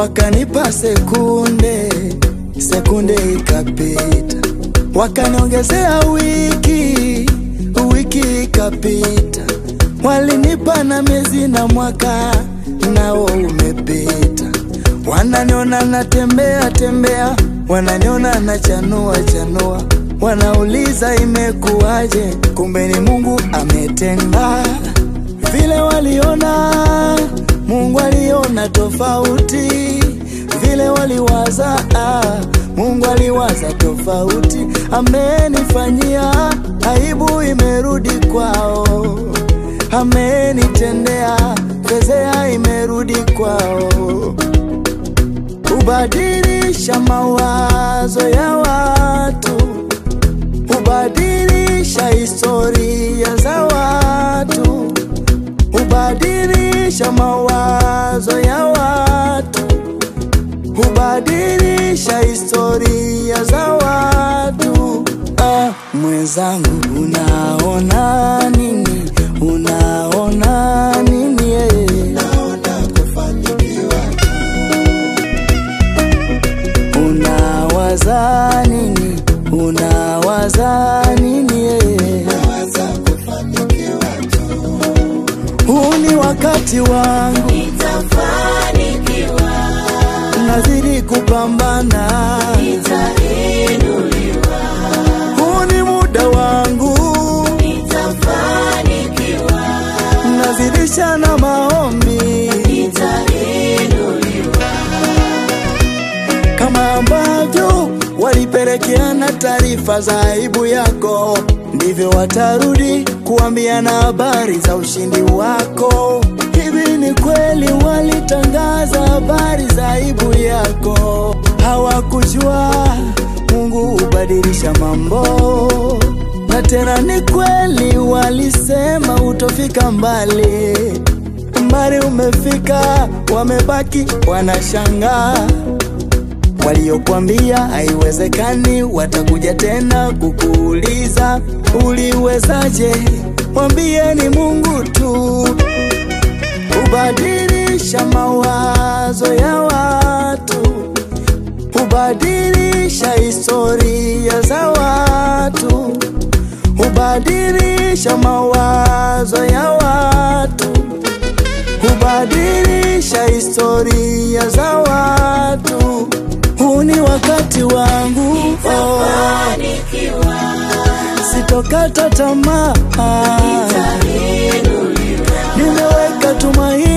wakanipa sekunde, sekunde ikapita, wakaniongezea wiki, wiki ikapita, walinipa na miezi na mwaka nao umepita, wananiona natembea tembea, wananiona na chanua chanua, wanauliza imekuwaje, kumbe ni Mungu ametenda vile waliona Mungu aliona tofauti, vile waliwaza ah, Mungu aliwaza tofauti. Amenifanyia aibu, imerudi kwao, amenitendea fezea, imerudi kwao. Hubadilisha mawazo ya watu, hubadilisha historia za watu hubadilisha mawazo ya watu, hubadilisha historia za watu. Ah, mwenzangu, unaona nini? Unaona nini? eh? Unawaza nini? Unawaza nini? eh? Huu ni wakati wangu, Nitafanikiwa, nazidi kupambana. nitainuliwa, Huu ni muda wangu, nitafanikiwa, nazidisha na maombi, nitainuliwa, kama ambavyo walipelekeana taarifa za aibu yako, ndivyo watarudi kuambiana habari za ushindi wako. Hivi ni kweli walitangaza habari za aibu yako, hawakujua Mungu hubadilisha mambo. Na tena ni kweli walisema utofika mbali, mbali umefika, wamebaki wanashangaa waliokwambia haiwezekani watakuja tena kukuuliza uliwezaje? Mwambie ni Mungu tu, hubadilisha mawazo ya watu, hubadilisha historia za watu, hubadilisha mawazo ya watu, hubadilisha historia za watu. Huu ni wakati wangu, oh, nitafanikiwa, sitokata tamaa, nitainuliwa, nimeweka tumaini